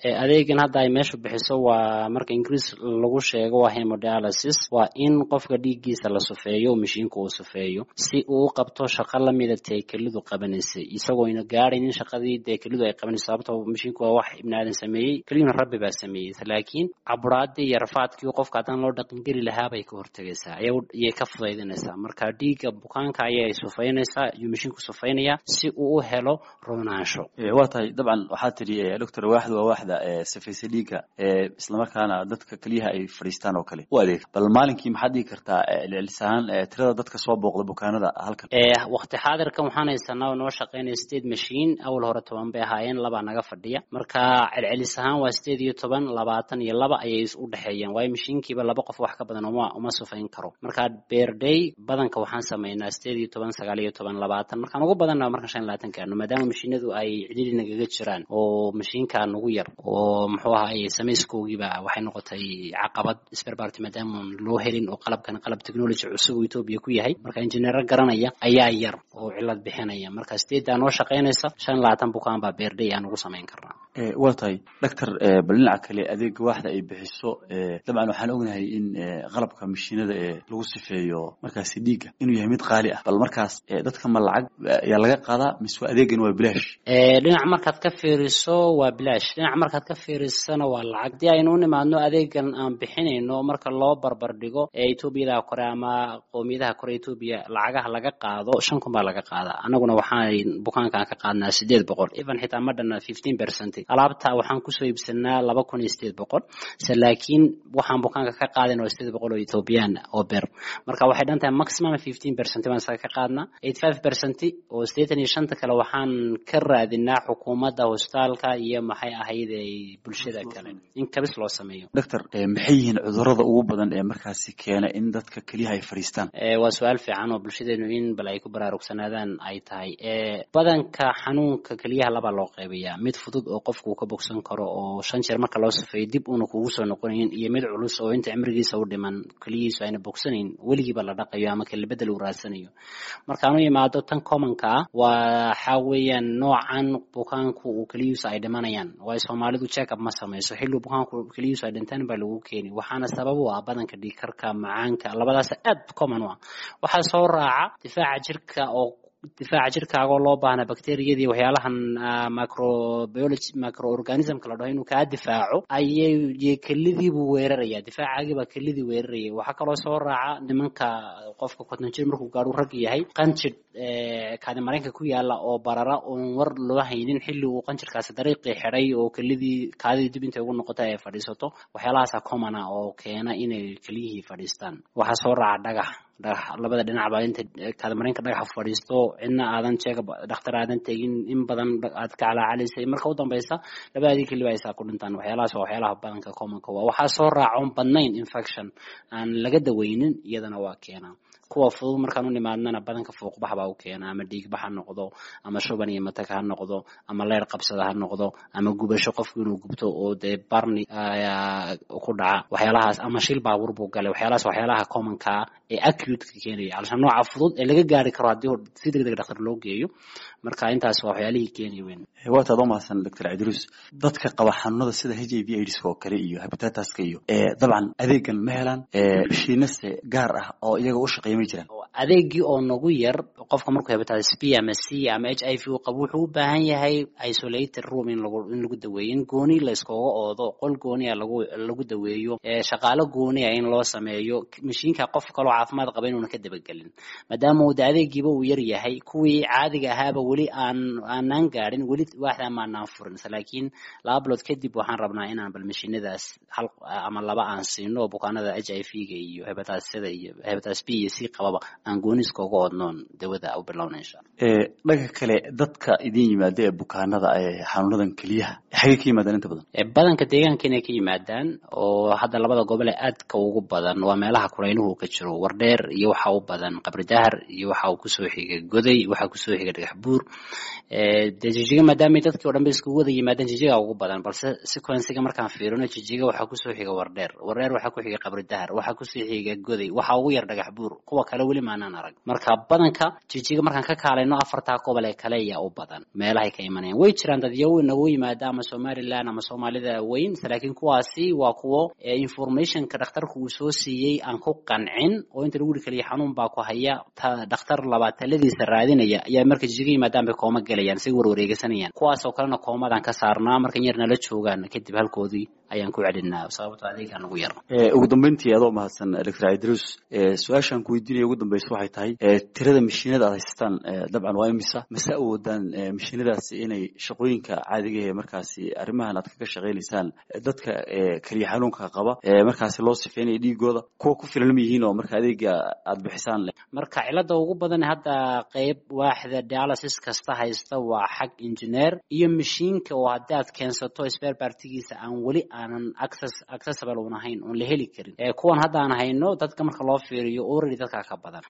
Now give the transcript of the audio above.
adeegan hadda ay meesha bixiso waa marka ingiriis lagu sheego waa hemodialysis waa in qofka dhiiggiisa la sufeeyo oo mashiinka uu sufeeyo si uu u qabto shaqo lamida tee kelidu qabanaysay isagoona gaadhaynin shaqadii dee kelidu ay qabanayso sababto mashiinku waa wax ibni aadan sameeyey keliyuna rabbi baa sameeyey laakiin caburaadii iyo rafaadkii qofka haddaan loo dhaqangeli lahaa bay ka hortegaysaa ayay ka fudaydinaysaa marka dhiigga bukaanka ayay sufaynaysaa iyuu mashiinku sufaynayaa si uu u helo roonaansho waa tahay dabcan waxaa tidhi doctor waaxda waa waaxda safaysa dhiigga islamarkaana dadka keliyaha ay fadhiistaan oo kale u adeeg bal maalinkii maxaad dhigi kartaa celcelis ahaan tirada dadka soo booqda bukaanada halkan waqti xaadirkan waxaan haysanaa oo noo shaqaynaya state machine awal hore toban bay ahaayeen labaa naga fadhiya marka celcelis ahaan waa sideed iyo toban labaatan iyo laba ayay u dhexeeyaan waayo mashiinkiiba laba qof wax ka badan uma uma sufayn karo marka beerday badanka waxaan samaynaa sideed iyo toban sagaal iyo toban labaatan markaan ugu badanna markaan shan labaatan gaarno maadaama mashiinadu ay cidhili nagaga jiraan oo mashiinka nagu yar oo muxuu ahaay samayskoogiiba waxay noqotay caqabad sperbarty maadaama loo helin oo qalabkan qalab technology cusub oo etoobiya ku yahay marka injineero garanaya ayaa yar oo cilad bixinaya marka sideeddaa noo shaqaynaysa shan labaatan bukaan baa beerday aan ugu samayn karnaa waa tahay doctor bal dhinaca kale adeega waaxda ay bixiso dabcan waxaan ognahay in qalabka mashiinada ee lagu sifeeyo markaasi dhiigga inuu yahay mid qaali ah bal markaas dadka ma lacag ayaa laga qaadaa mise adeegan waa bilaash dhinac markaad ka fiiriso waa bilaash dhinac markaad ka fiirisana waa lacag hadii aynu u nimaadno adeegan aan bixinayno marka loo barbar dhigo ee etoobiyada kore ama qowmiyadaha kore etoobiya lacagaha laga qaado shan kun baa laga qaadaa anaguna waxaan bukaankaan ka qaadnaa sideed boqol even xitaa ma dhana fifteen percent alaabta waxaan kusoo iibsanaa laba kun iyo sideed boqol se laakiin waxaan bukaanka ka qaadin oo sideed boqol oo ethoobiyan oo ber marka waxay dhan tahay maximum fifteen percent baan isaga ka qaadnaa eighty five percent oo siddeetan iyo shanta kale waxaan ka raadinaa xukuumadda hostaalka iyo maxay ahayd bulshada kale in kabis loo sameeyo doctor maxay yihiin cudurrada ugu badan ee markaasi keena in dadka keliyaha ay fadhiistaan waa su-aal fiican oo bulshadeenu in bal ay ku baraarugsanaadaan ay tahay badanka xanuunka keliyaha labaa loo qaybayaa mid fudud oo qofku uu ka bogsan karo oo shan jeer marka loo safeeyo dib uuna kugu soo noqonayn iyo mid culus oo inta cimrigiisa u dhiman keliyihiisu ayna bogsanayn weligiiba la dhaqayo ama kelibedel uu raadsanayo markaan u yimaado tan commonka ah waxa weeyaan noocan bukaanku uu keliyihiisu ay dhimanayaan waayo soomaalidu checkup ma samayso xilli bukaanku keliyihiisu ay dhintaan baa lagu keeni waxaana sabab u ah badanka dhiigkarka macaanka labadaas aad common u ah waxaa soo raaca difaaca jirka oo difaaca jirkaagoo loo baahna bacteriyadii waxyaalahan microbiology microorganismka la dhaho inuu kaa difaaco ayay kelidiibuu weeraraya difaacaagibaa kelidii weeraraya waxaa kaloo soo raaca nimanka qofka konton jir markuu gaadhu rag yahay qanjidh kaadi mareenka ku yaala oo barara oon war loo haynin xilli uu qanjirkaasi dariiqii xidhay oo kelidii kaadidii dib intay ugu noqota ay fadhiisato waxyaalahaasa common ah oo keena inay keliyihii fadhiistaan waxaa soo raaca dhagax dhagax labada dhinacba inta kaadmareenka dhagaxa fadhiisto cidna aadan jeega dhakhtar aadan tegin in badan aad ka calaacalaysay marka u dambaysa labadii keliba aysaa ku dhintaan waxyaalahaas waa waxyaalaha badanka commonka waa waxaa soo raacoon badnayn infection aan laga daweynin iyadana waa keenaa kuwa fudud markaan u nimaadnana badanka fuuqbax baa u keena ama dhiigbax ha noqdo ama shuban iyo matag ha noqdo ama leer qabsada ha noqdo ama gubasho qofku inuu gubto oo dee barni ku dhaca waxyaalahaas ama shil baabuur buu galay waxyaalahaas waxyaalaha commonkaa ee acuteka keenaya alsha nooca fudud ee laga gaari karo haddii si deg deg dhakhtar loo geeyo marka intaas waa waxyaalihii keenaya weyn waataad u mahadsan doctor cidruus dadka qaba xanuunada sida h i v aids oo kale iyo habitataska iyo dabcan adeegan ma helaan mashiinase gaar ah oo iyaga u shaqeeya ma jiraan adeegii oo nagu yar qofka markuu hepatitis b ama c ama h i v uu qabo wuxuu u baahan yahay isolated room in lagu in lagu daweeyo in gooni la iskooga oodo qol gooniya lagu lagu daweeyo shaqaalo gooniya in loo sameeyo mashiinka qof kaloo caafimaad qaba inuuna ka dabagelin maadaama uu de adeegiiba uu yar yahay kuwii caadiga ahaaba weli aan aanaan gaadhin weli waaxda maanaan furin laakiin laba bilood kadib waxaan rabnaa inaan bal mashiinadaas hal ama laba aan siino oo bukaanada h i v ga iyo hebataasada iyo hebataas b iyo c qababa aan gooniska uga odnoon dawada u bilowna insha alla dhanka kale dadka idin yimaada ee bukaanada ee xanuunadan keliyaha xagay ka yimaadaan inta badan badanka deegaanka inay ka yimaadaan oo hadda labada gobol ee aadka ugu badan waa meelaha kurayluhu ka jiro wardheer iyo waxa u badan qabri dahar iyo waxa uu kusoo xiga goday waxa kusoo xiga dhagax buur dee jijiga maadaama dadkii o dhan ba iskugu wada yimaadaan jijiga ugu badan balse sequenciga markaan fiirino jijiga waxaa kusoo xiga wardheer wardheer waxaa ku xiga qabri dahar waxaa kusoo xiga goday waxa ugu yar dhagax buur kuwa kale weli maan maanan arag marka badanka jijiga markaan ka kaalayno afartaa gobol ee kale ayaa u badan meelahay ka imanayaan way jiraan dadyawo inagu yimaada ama somaliland ama soomaalida weyn laakiin kuwaasi waa kuwo informationka dhakhtarku uu soo siiyey aan ku qancin oo inta lagu yiri kaliya xanuun baa ku haya dhakhtar labaad taladiisa raadinaya ayaa marka jijiga yimaadaan bay kooma gelayaan say warwareegsanayaan kuwaas oo kalena koomadaan ka saarnaa markan yar nala joogaan kadib halkoodii ayaan ku celinaa sababto adeegaa nagu yar ugu dambeyntii adoo mahadsan doctor idrus su-aashaan ku weydiinaya ugu dambeysa waxay tahay tirada mashiinada aad haysataan dabcan waa imisa mase awoodaan mashiinadaasi inay shaqooyinka caadiga ee markaasi arrimahan aad kaga shaqaynaysaan dadka keliya xanuunka qaba markaasi loo sifeynaya dhiigooda kuwa ku filan ma yihiin oo marka adeega aad bixisaan marka cilada ugu badan hadda qeyb waaxda dialysis kasta haysta waa xag engineer iyo mashiinka oo haddii aad keensato spare partigiisa aan weli aanan access accessible un ahayn oon la heli karin kuwan hadda aan hayno dadka marka loo fiiriyo already dadkaa ka badan